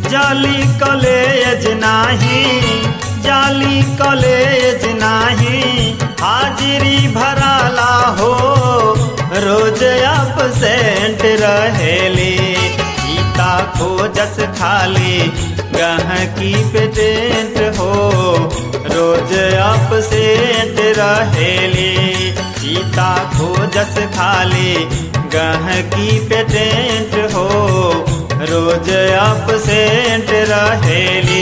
जाली कॉलेज नाही जाली कॉलेज नाही हाजिरी भराला हो रोज अपसेंट रहेली गीता खोजस खाली गहकी पेटेंट हो रोज अपसेंट रहेली गीता खोजस खाली गहकी पेटेंट हो रोज अपसेंट रहेली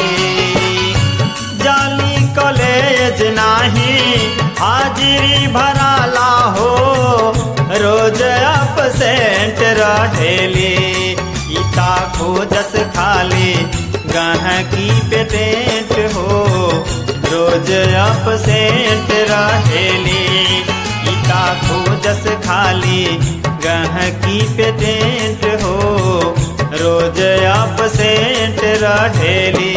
जाली कॉलेज नाही हाजिरी भराला हो रोज अपसेंट रहेली गीता खोजस खाली गहकी पेटेंट हो रोज अपसेंट रहेली गीता खोजस खाली गहकी पेटेंट हो रोज अपसेंट रहेली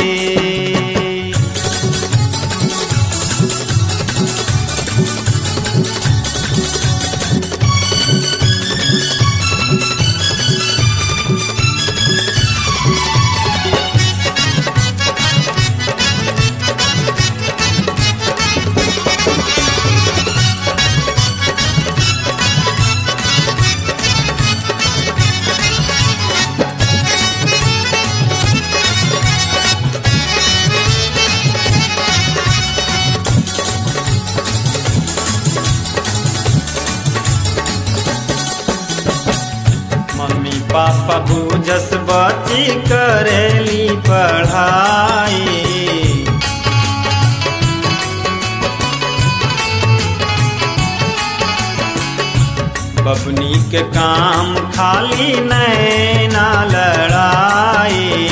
मम्मी पापा बूझस बच्ची करेली पढ़ाई बबनी के काम खाली नैना लड़ाई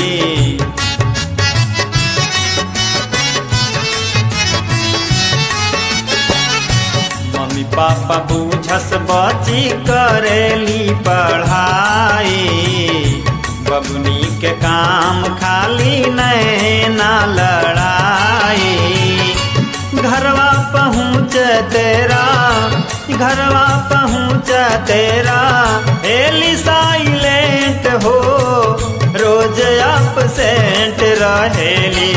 मम्मी पापा बूझस बच्ची करेली पढ़ाई बबनी के काम खाली नैना लड़ाई घरवा पहुँच तेरा घरवा पहुँच तेरा एली साइलेंट हो रोज अपसेंट रहेली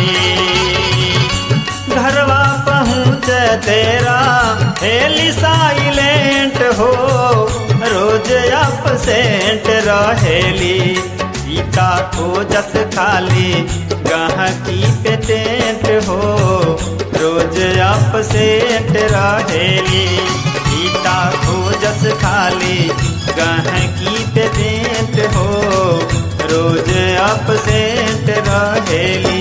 घरवा पहुँच तेरा हेली साइलेंट हो रोज अपसेंट रहेली गीता खोजस खाली गहकी पेटेंट हो रोज अपसेंट रहेली गीता खोजस खाली गहकी पेटेंट हो रोज अपसेंट रहेली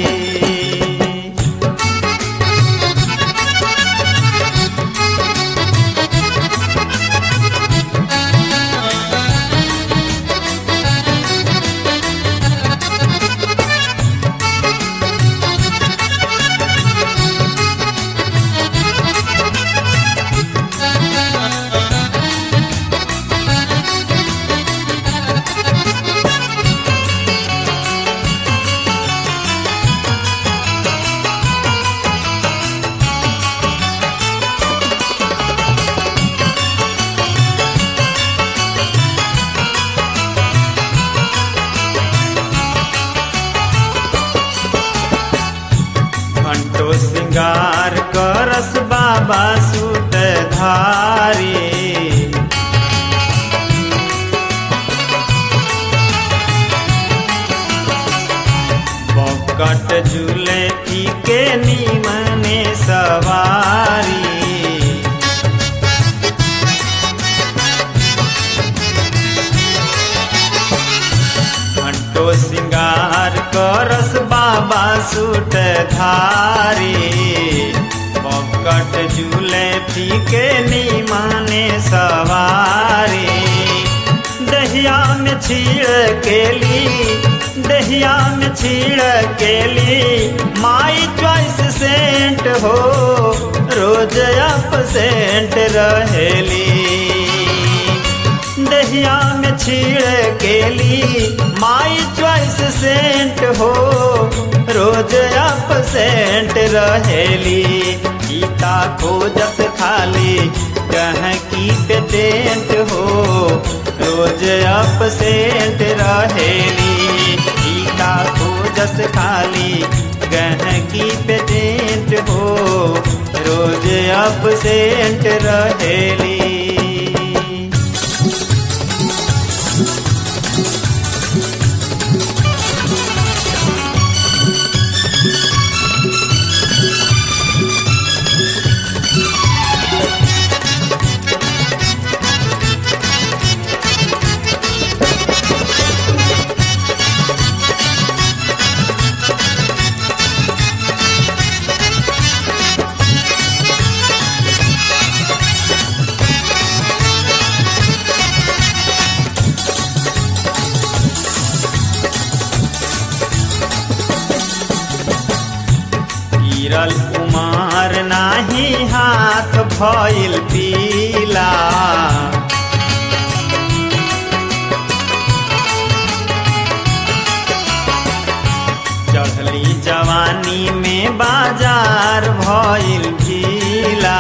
घंटो श्रृंगार करस बाबा सूट धारी बकट झूले के नीमने सवारी घंटो श्रृंगार करस बाबा सूट धारी बकट झूले फीके नीमाने सवारी दहिया में छीड़ केली दहिया में छीड़ केली माई चॉइस सेंट हो रोज अप सेंट रहेली दहिया में छीड़ केली माई चॉइस सेंट हो रोज अप सेंट रहेली गीता खोजस खाली कह की पेटेंट हो रोज अप सेंट रहेली गीता खो खोजस खाली गहकी पेटेंट हो रोज अपसेंट रहेली गिरल कुमार नाही हाथ भइल पीला चढ़ली जवानी में बाजार भइल गीला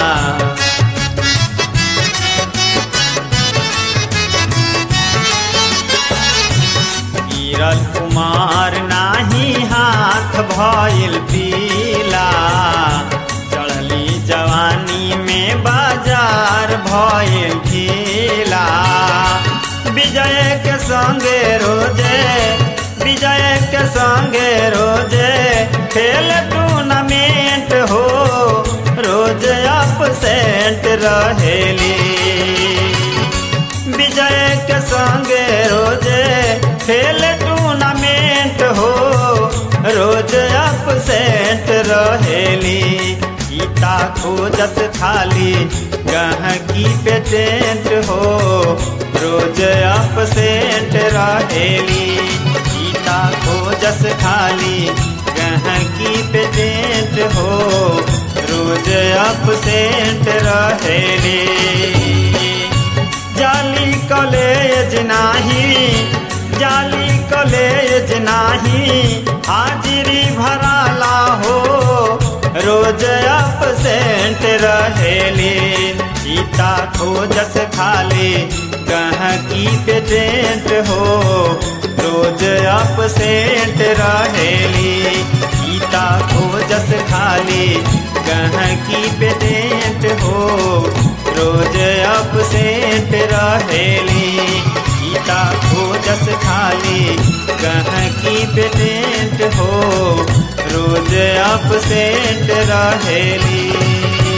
गिरल कुमार नाही हाथ भइल पीला चढ़ली जवानी में बाजार भइल खीला विजय के संगे रोजे विजय के संगे रोजे खेल टूर्नामेंट हो रोज अपसेंट रहेली विजय के संगे रोजे खेल टूर्नामेंट हो रोज अपसेंट रहेली गीता खोजत खाली गहकी पेटेंट हो रोज अपसेंट रहेली गीता खोजस खाली गहकी पेटेंट हो रोज अपसेंट रहेली जाली कॉलेज नाही जाली कॉलेज नाही हाजिरी भराला हो रोज अपसेंट रहेली गीता खोजस खाली गहकी पेटेंट हो रोज अपसेंट रहेली गीता खोजस खाली गहकी पेटेंट हो रोज अपसेंट रहेली गीता खोजस खाली गहकी पेटेंट हो रोज अपसेंट रहेली